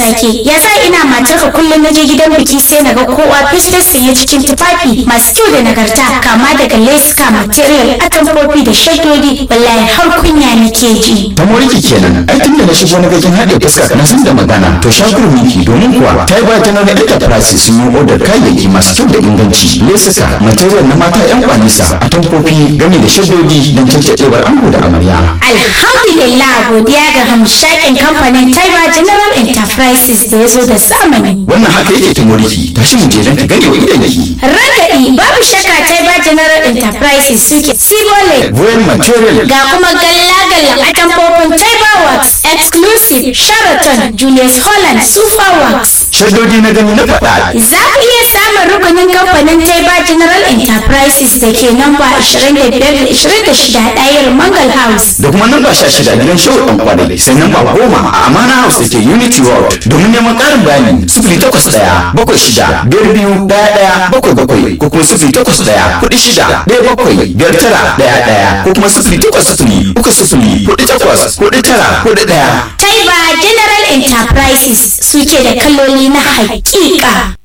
sake ya sa ina matarka kullum na je gidan biki sai na ga kowa festus sanye cikin tufafi masu kyau da nagarta kama daga leska material atamfofi da shaddodi wallahi har kunya nake ji ta moriki kenan ai tun da na shigo na gajin haɗe fuska na san da magana to shakur miki domin kuwa ta yi ba ta nuna enterprise sun yi odar kayayyaki masu kyau da inganci lesuka material na mata yan kwanisa atamfofi game da shaddodi don cancaɗewar ango da amarya alhamdulillah godiya ga hamshakin kamfanin taiba general enterprises da ya zo da zamani wannan haka yake ta moriki tashi mu je don ta gane wa idan yake Ragaɗi babu shakka Taiba General Enterprises suke Sibole Royal material ga kuma galla-gallan atamfofin Taiba Works Exclusive Sheraton Julius Holland Super Works. shaddodi na gani na faɗa Za ku iya samun rukunin kamfanin Taiba General Enterprises da ke namba 25-26 ɗayar Mangal House. da kuma namba sha shida gidan shehu ɗan kwanai sai namba goma a amana house da ke unity world domin neman ƙarin bayani sifili takwas ɗaya bakwai shida biyar biyu ɗaya ɗaya bakwai bakwai ko kuma sifili takwas ɗaya kuɗi shida ɗaya bakwai biyar tara ɗaya ɗaya ko kuma sifili takwas sifili uku sifili kuɗi takwas kuɗi tara kuɗi ɗaya. Taiba General Enterprises suke da kaloli na haƙiƙa.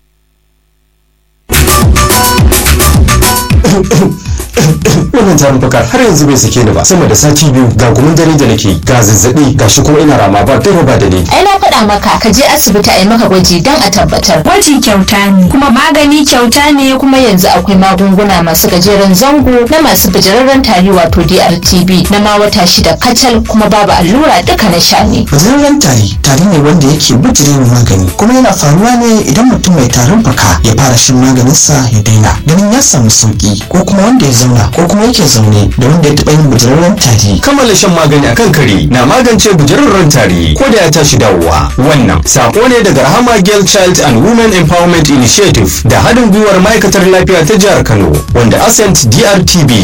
wannan tarin fuka har yanzu bai sake ni ba sama da sati biyu ga gumin dare da nake ga zazzabi ga shi kuma ina rama ba dare ba da ni ai na faɗa maka ka je asibiti a yi maka gwaji don a tabbatar Gwaji kyauta ne, kuma magani kyauta ne kuma yanzu akwai magunguna masu gajeren zango na masu bijirarren tari wato DRTB na ma wata shida kacal kuma babu allura duka na sha ne Gajeren tari tari ne wanda yake bijirewa magani kuma yana faruwa ne idan mutum mai tarin fuka ya fara shan maganinsa ya daina ganin ya samu sauki ko kuma wanda ya zauna ko kuma yake zaune da wanda ya taɓa yin bijirarren tari. kammala shan magani akan kare na magance bujararren tari ko da ya tashi dawowa wannan sako ne daga rahama girl child and women empowerment initiative da haɗin gwiwar ma'aikatar lafiya ta jihar kano wanda ascent drtb